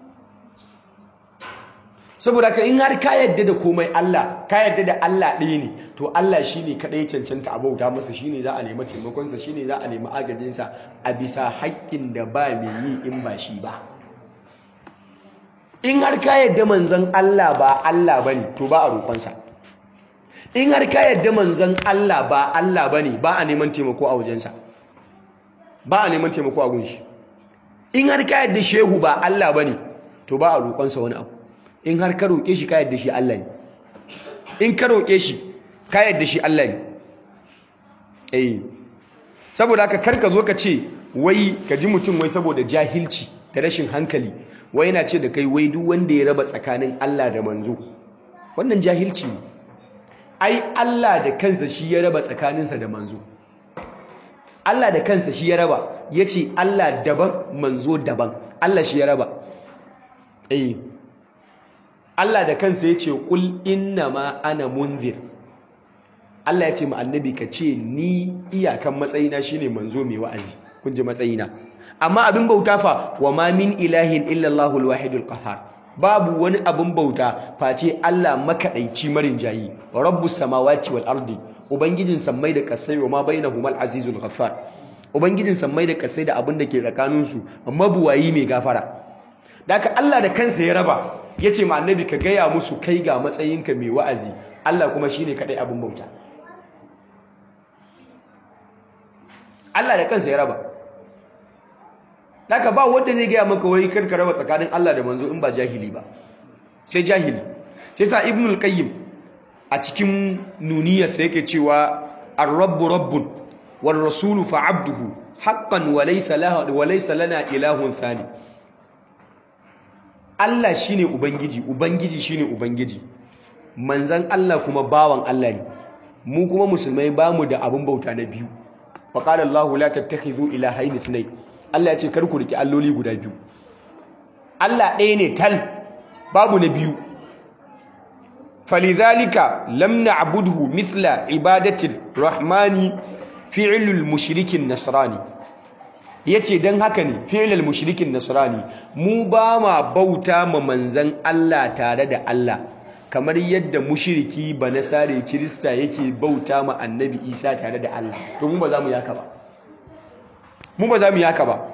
saboda ka in har ka yadda da komai Allah ka yadda da Allah ɗaya ne to Allah shine kadai cancanta a bauta masa shine za a nemi taimakonsa shine za a nemi agajinsa a bisa haƙƙin da ba mai yi in ba shi ba in har ka yadda manzon Allah ba Allah bane to ba a roƙonsa in har ka yadda manzon Allah ba Allah bane ba a neman taimako a wajensa ba a neman taimako a gunshi in har ka yadda shehu ba Allah bane to ba a roƙonsa wani abu in har ka roƙe shi ka yadda shi Allah ne in ka roƙe shi ka yadda shi Allah ne eh saboda haka kar ka zo ka ce wai ka ji mutum wai saboda jahilci da rashin hankali wai yana ce da kai wai duk wanda ya raba tsakanin Allah da manzo wannan jahilci ne ai Allah da kansa shi ya raba tsakaninsa da manzo Allah da kansa shi ya raba yace Allah daban manzo daban Allah shi ya raba eh Allah da kansa ya ce ƙul inna ma ana munzir Allah ya ce ma annabi ka ce ni iyakan matsayina shine manzo mai wa'azi kun ji matsayina amma abin bauta fa wa ma min ilahin illa Allahul wahidul qahhar babu wani abin bauta face Allah makadaici marin jayi rabbus samawati wal ardi ubangijin sammai da kasai wa ma bainahumal azizul ghaffar ubangijin sammai da kasai da abin da ke tsakaninsu mabuwayi mai gafara da Allah da kansa ya raba ya ce ma annabi ka gaya musu kai ga matsayinka mai wa'azi Allah kuma shi ne kaɗai abin bauta Allah da kansa ya raba Daka ba wanda zai gaya maka wai karka raba tsakanin Allah da manzo in ba jahili ba sai jahili sai sa ibnul qayyim a cikin nuniyarsa yake cewa ar-rabbu rabbun war rasulu fa abduhu haqqan wa laysa lahu wa laysa lana ilahun thani Allah shine ubangiji ubangiji shine ubangiji manzan Allah kuma bawan Allah ne mu kuma musulmai bamu da abin bauta na biyu wa qala Allah la tattakhidhu ilahayn ithnayn Allah ya ce kar ku riki alloli guda biyu Allah ɗaya ne tal babu na biyu falidhalika lam na'budhu mithla ibadati rahmani fi'lul mushrikin nasrani yace dan haka ne fi'lul mushrikin nasrani mu ba ma bauta ma manzan Allah tare da Allah kamar yadda mushriki ba nasare kirista yake bauta ma annabi Isa tare da Allah to mu ba za mu yaka ba mu ba za mu yaka ba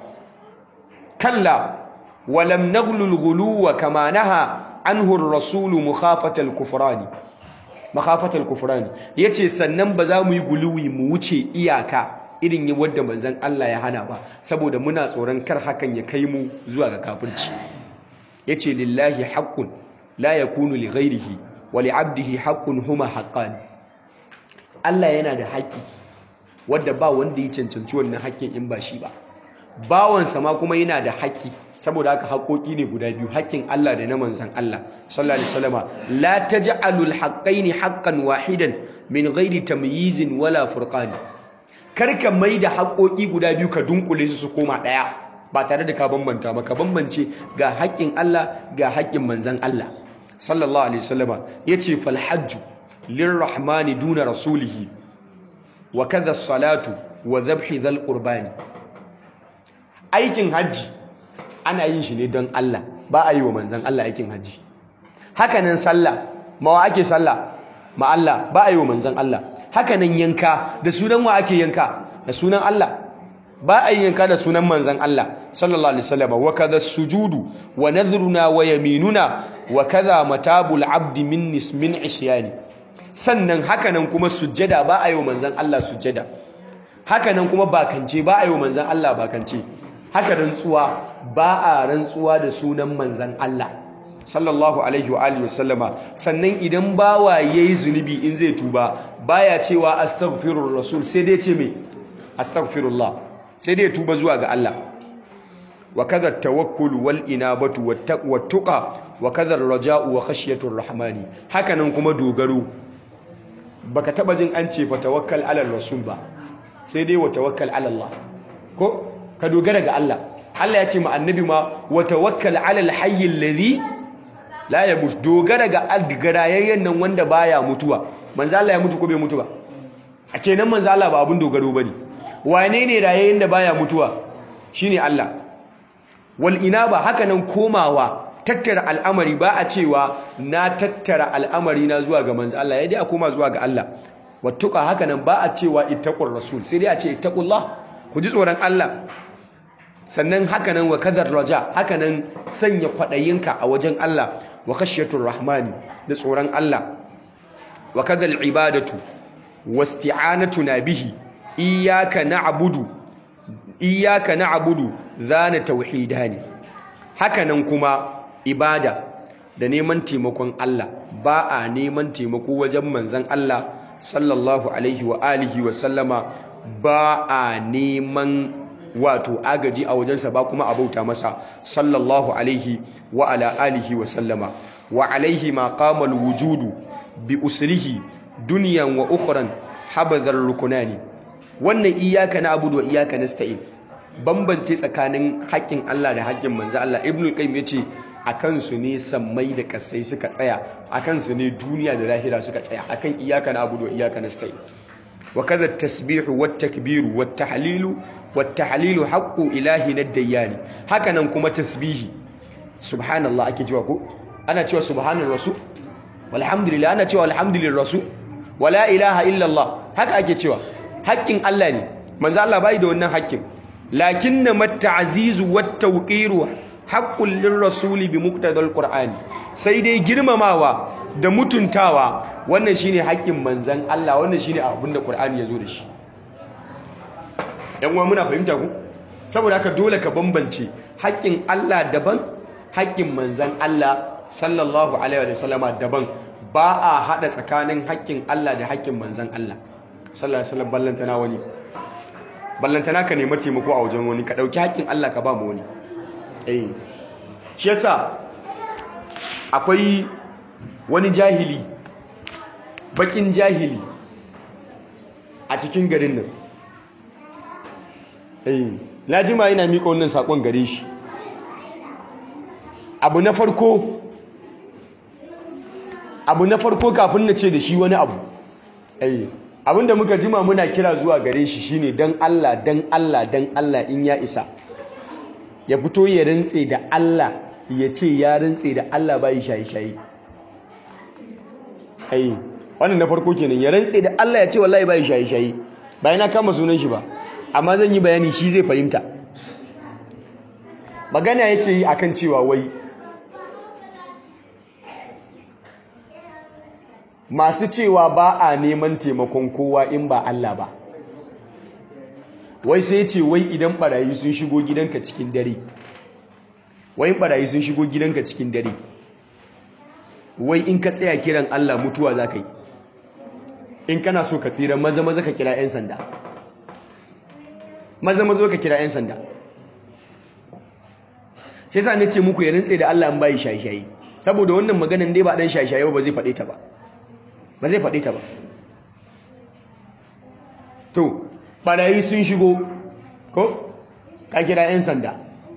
kalla walam naghlul ghuluwa kama naha anhu ar-rasul mukhafatal kufrani makhafatal kufrani yace sannan ba za mu yi guluwi mu wuce iyaka irin yi wadda manzan Allah ya hana ba saboda muna tsoron kar hakan ya kai mu zuwa ga kafirci yace lillahi haqqun la yakunu li ghairihi wa li 'abdihi haqqun huma haqqani Allah yana da haƙƙi wadda ba wanda ya cancanci wannan haƙƙin in ba shi ba bawansa ma kuma yana da haƙƙi saboda haka haƙoƙi ne guda biyu haƙƙin Allah da na manzan Allah sallallahu alaihi wasallama la taj'alul haqqaini haqqan wahidan min ghairi tamyizin wala furqani karka mai da haƙoƙi guda biyu ka dunkule su su koma ɗaya ba tare da ka bambanta ba ka bambance ga haƙƙin Allah ga haƙƙin manzan Allah sallallahu alaihi wasallama yace fal hajju lirrahmani duna rasulihi wa kadha salatu wa dhabhi dhal qurbani aikin hajji ana yin shi ne don Allah ba a yi wa manzan Allah aikin hajji hakanan sallah mawa ake sallah ma Allah ba a yi wa manzan Allah hakanan yanka da sunan wa ake yanka da sunan Allah ba a yi yanka da sunan manzan Allah sallallahu alaihi wasallam wa kadha sujudu wa nadhruna wa yaminuna wa kadha matabul abdi min nismin isyani sannan hakanan kuma sujjada ba a yi wa manzan Allah sujjada hakanan kuma bakance ba a yi wa manzan Allah bakance haka rantsuwa ba a rantsuwa da sunan manzan Allah sallallahu alaihi wa alihi wasallama sannan idan bawa yayi zunubi in zai tuba baya cewa astaghfirur rasul sai dai ce me astaghfirullah sai dai tuba zuwa ga Allah wa kadha tawakkul wal inabatu wat taqwa tuqa wa kadha raja'u wa khashyatur rahmani hakanan kuma dogaro baka taba jin an ce fa tawakkal ala rasul ba sai dai wa tawakkal ala Allah ko ka dogara ga Allah Allah ya ce ma annabi ma wa tawakkal ala al-hayy alladhi la yamut dogara ga algarayayyen nan wanda baya mutuwa manzo Allah ya mutu ko bai mutu ba a kenan manzo Allah ba abun dogaro bane wane ne rayayyen da baya mutuwa shine Allah wal inaba haka nan komawa tattara al'amari ba a cewa na tattara al'amari na zuwa ga manzo Allah ya dai a koma zuwa ga Allah wattuka haka nan ba a cewa ittaqur rasul sai dai a ce ittaqullah ku ji tsoron Allah sannan haka nan wa kadar raja haka nan sanya kwadayinka a wajen Allah wa khashyatur rahmani da tsoron Allah wa kadal ibadatu wasti'anatuna bihi iyyaka na'budu iyyaka na'budu zana tauhidani haka nan kuma ibada da neman taimakon Allah ba a neman taimako wajen manzon Allah sallallahu alaihi wa alihi wa sallama ba a neman wato agaji a wajensa ba kuma a bauta masa sallallahu alaihi wa ala alihi wa sallama wa alaihi ma qama wujudu bi usrihi dunyan wa ukhran habadhar rukunani wannan iyyaka na'budu wa iyyaka nasta'in bambance tsakanin haƙƙin Allah da haƙƙin manzo Allah ibnu qayyim yace akan su ne sammai da kasai suka tsaya akan su ne duniya da lahira suka tsaya akan iyyaka na'budu wa iyyaka nasta'in wa kadha at-tasbihu wat-takbiru wat-tahlilu wat-tahlilu haqqu ilahina ad-dayyani hakanan kuma tasbihi subhanallah ake cewa ko ana cewa subhanar rasul walhamdulillah ana cewa alhamdulillah rasul wala ilaha illa Allah haka ake cewa haƙƙin Allah ne manzo Allah bai da wannan haƙƙin lakinna mat-ta'zizu wat-tawqiru haqqul lirrasuli bi muqtadal qur'ani sai dai girmamawa da mutuntawa wannan shine haƙƙin manzan Allah wannan shine abin da qur'ani yazo da shi yan uwa muna fahimta ku saboda haka dole ka bambance haƙƙin Allah daban haƙƙin manzan Allah sallallahu alaihi wa sallama daban ba a hada tsakanin haƙƙin Allah da haƙƙin manzan Allah sallallahu alaihi wasallam ballantana wani ballantana ka nemi taimako a wajen wani ka dauki haƙƙin Allah ka ba mu wani eh shi yasa akwai wani jahili bakin jahili a cikin garin nan eh na jima yana miƙa wannan sakon gare shi abu na farko abu na farko kafin na ce da shi wani abu eh abinda muka jima muna kira zuwa gare shi shine dan Allah dan Allah dan Allah in ya isa ya fito ya rantse da Allah ya ce ya rantse da Allah bai shayi-shayi ai wannan na farko kenan ya rantse da Allah ya ce wallahi bai shayi-shayi bayan na kama sunan shi ba amma zan yi bayani shi zai fahimta magana yake yi akan cewa wai masu cewa ba a neman taimakon kowa in ba Allah ba wai sai ce wai idan barayi sun shigo gidanka cikin dare wai barayi sun shigo gidanka cikin dare wai in ka tsaya kiran Allah mutuwa za ka yi in kana so ka tsira maza maza ka kira 'yan sanda maza maza ka kira 'yan sanda sai sa ne ce muku ya rintse da Allah an bayi shayi-shayi saboda wannan maganan dai ba dan shayi-shayi ba zai faɗe ta ba ba zai faɗe ta ba to ɓarayi sun shigo ko ka kira 'yan sanda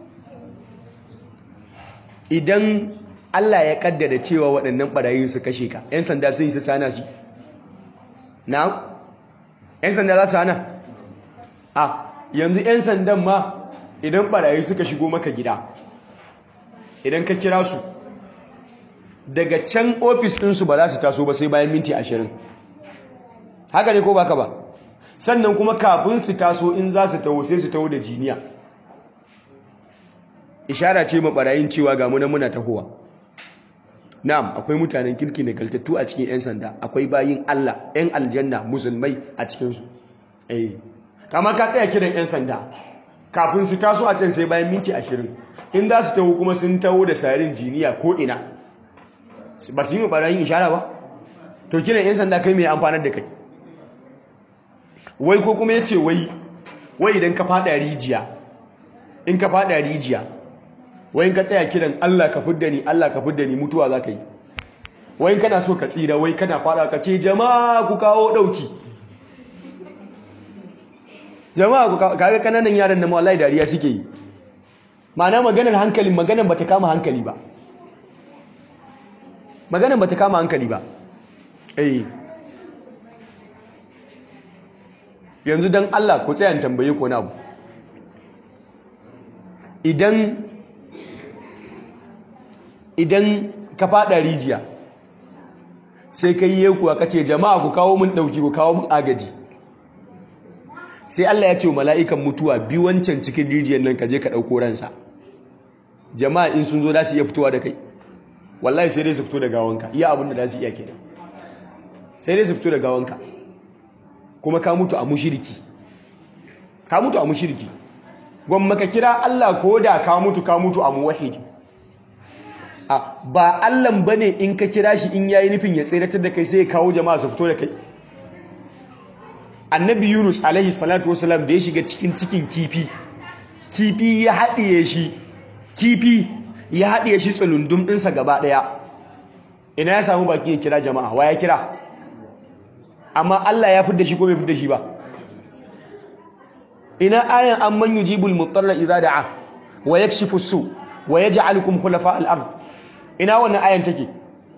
idan Allah ya kaddada cewa waɗannan ɓarayi su kashe ka 'yan sanda sun yi su sana su na 'yan sanda za su hana a yanzu 'yan sandan ma idan ɓarayi suka shigo maka gida idan ka kira su daga can ofis ɗinsu ba za su taso ba sai bayan minti ashirin haka ne ko baka ba sannan kuma kafin su taso in za su taho sai su taho da jiniya ishara ce ma barayin cewa ga muna muna tahowa na'am akwai mutanen kirki da galtattu a cikin 'yan sanda akwai bayin Allah 'yan aljanna musulmai a cikinsu eh kama ka tsaya kiran 'yan sanda kafin su taso a can sai bayan minti ashirin in za su taho kuma sun taho da sarin jiniya ko ina ba su yi ma barayin ishara ba to kiran 'yan sanda kai mai amfanar da kai wai ko kuma ya ce wai wai idan ka fada rijiya in ka fada rijiya wai ka tsaya kiran Allah ka fidda ni Allah ka fidda ni mutuwa za ka yi wai kana so ka tsira wai kana fada ka ce jama'a ku kawo dauki jama'a ku kaga kananan yaran na wallahi dariya suke yi ma'ana maganar hankali maganar bata kama hankali ba maganar bata kama hankali ba eh yanzu don Allah ku tsayan tambaye ko na abu idan idan ka fada rijiya sai ka yi yekuwa ka ce jama'a ku kawo mun ɗauki ku kawo mun agaji sai Allah ya ce wa mala'ikan mutuwa bi wancan cikin rijiyar nan ka je ka ɗauko ransa jama'a in sun zo za su iya fitowa da kai wallahi sai dai su fito da gawanka iya abin da za su iya kenan sai dai su fito da gawanka kuma ka mutu a mushiriki ka mutu a mushiriki gwamma ka kira Allah ko da ka mutu ka mutu a muwahidi a ba Allahn bane in ka kira shi in yayi nufin ya tseratar da kai sai ya kawo jama'a su fito da kai annabi Yunus alaihi salatu wasalam da ya shiga cikin cikin kifi kifi ya haɗiye shi kifi ya haɗiye shi tsulundum ɗinsa gaba ɗaya ina ya samu baki ya kira jama'a wa ya kira amma Allah ya fidda shi ko bai fidda shi ba ina ayan amman yujibul mutarra idza da'a wa yakshifu su wa yaj'alukum khulafa al-ard ina wannan ayan take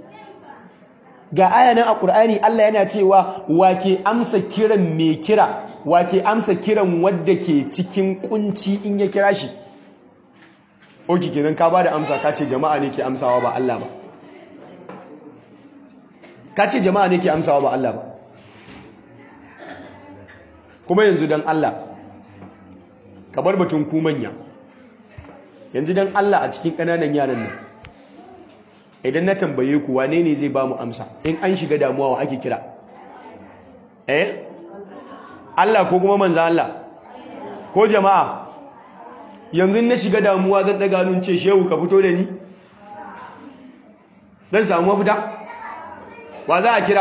ga ayanan a Qur'ani Allah yana cewa wake amsa kiran mai kira wake amsa kiran wanda ke cikin kunci in ya kira shi oki kenan ka bada amsa ka ce jama'a ne ke amsawa ba Allah ba ka ce jama'a ne ke amsawa ba Allah ba kuma yanzu dan Allah ka bar batun ku manya yanzu dan Allah a cikin ƙananan yaran nan idan na tambaye ku wane ne zai ba mu amsa in an shiga damuwa wa ake kira eh Allah ko kuma manzan Allah ko jama'a yanzu na shiga damuwa zan daga nun ce shehu ka fito da ni zan samu mafita wa za a kira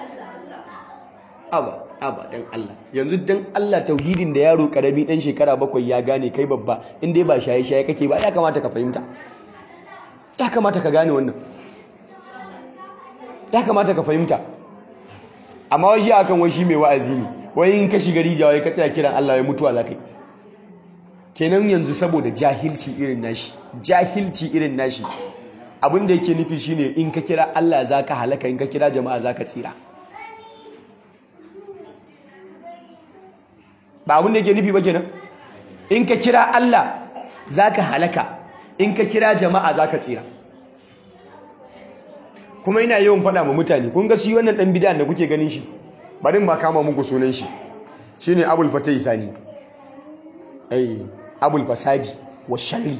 aba aba dan Allah yanzu dan Allah tauhidin da yaro karami dan shekara bakwai ya gane kai babba in dai ba shaye shaye kake ba ya kamata ka fahimta ya kamata ka gane wannan ya kamata ka fahimta amma wai shi akan wai shi mai wa'azi ne wai in ka shiga rijiya wai ka tsaya kiran Allah ya mutuwa za kai kenan yanzu saboda jahilci irin nashi jahilci irin nashi abin da yake nufi shine in ka kira Allah zaka halaka in ka kira jama'a zaka tsira ba abin da yake nufi ba kenan in ka kira Allah zaka halaka in ka kira jama'a zaka tsira kuma ina yawan faɗa ma mutane kun ga shi wannan dan bid'a da kuke ganin shi bari ma kama muku sunan shi shine Abul Fatah Sani ai Abul Fasadi wa Sharri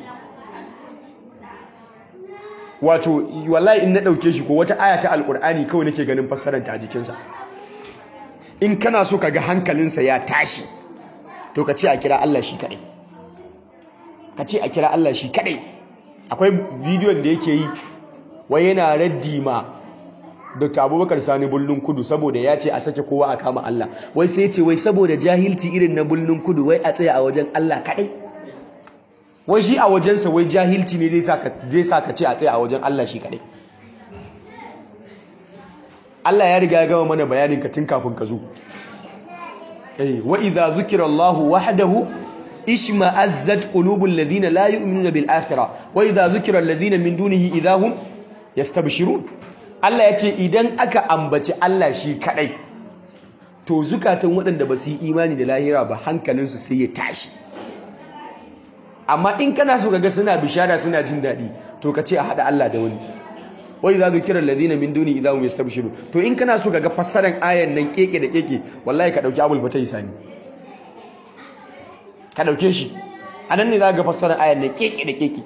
wato wallahi in na dauke shi ko wata aya ta alkur'ani kawai nake ganin fassarar ta a jikinsa in kana so ka ga hankalinsa ya tashi to ka ce a kira Allah shi kadai ka ce a kira Allah shi kadai akwai bidiyon da yake yi wai yana raddi ma Dr. Abubakar Sani Bullun Kudu saboda ya ce a sake kowa a kama Allah wai sai ya ce wai saboda jahilci irin na Bullun Kudu wai a tsaya a wajen Allah kadai wai shi a wajensa wai jahilci ne zai sa ka ce a tsaye a wajen Allah shi kadai Allah ya riga ya gama mana bayanin ka tun kafin ka zo eh wa idza zukira Allahu wahdahu ishma'azzat qulubul ladina la yu'minuna bil akhirah wa idza zukira alladhina min dunihi idahum yastabshirun Allah ya ce idan aka ambaci Allah shi kadai to zukatan waɗanda ba su yi imani da lahira ba hankalinsu sai ya tashi amma in kana so kaga suna bishara suna jin daɗi to ka ce a haɗa Allah da wani wai za zu kira ladina min duni idza hum yastabshiru to in kana so kaga fassaran ayan nan keke da keke wallahi ka dauki abul fatai sani ka dauke shi anan ne za ga fassaran ayan nan keke da keke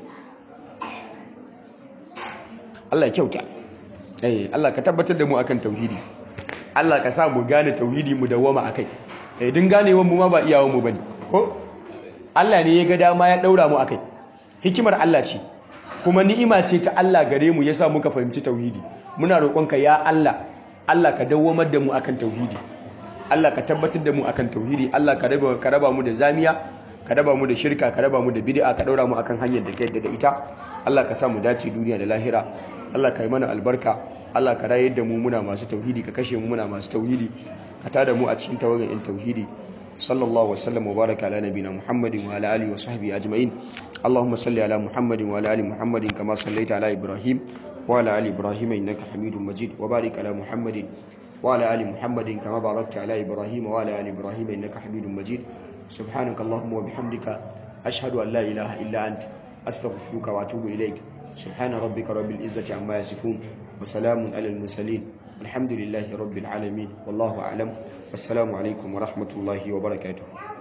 Allah ya kyauta eh Allah ka tabbatar da mu akan tauhidi Allah ka sa mu gane tauhidi mu dawoma akai eh din ganewan mu ma ba iyawan mu bane ko Allah ne ya ga dama ya daura mu akai hikimar Allah ce kuma ni'ima ce ta Allah gare mu yasa muka fahimci tauhidi muna roƙonka ya Allah Allah ka dawwamar da mu akan tauhidi Allah ka tabbatar da mu akan tauhidi Allah ka raba ka raba mu da zamiya ka raba mu da shirka ka raba mu da bid'a ka daura mu akan hanyar da ka yadda da ita Allah ka sa mu dace duniya da lahira Allah ka yi mana albarka Allah ka rayar da mu muna masu tauhidi ka kashe mu muna masu tauhidi ka tada mu a cikin tawagan in tauhidi صلى الله وسلم وبارك على نبينا محمد وعلى اله وصحبه اجمعين اللهم صل على محمد وعلى ال محمد كما صليت على ابراهيم وعلى ال ابراهيم انك حميد مجيد وبارك على محمد وعلى ال محمد كما باركت على ابراهيم وعلى ال ابراهيم انك حميد مجيد سبحانك اللهم وبحمدك اشهد ان لا اله الا انت استغفرك واتوب اليك subhana rabbika rabbil izzati amma yasifun wa salamun alal mursalin alhamdulillahi rabbil alamin wallahu a'lam assalamu alaikum wa rahmatullahi wa barakatuh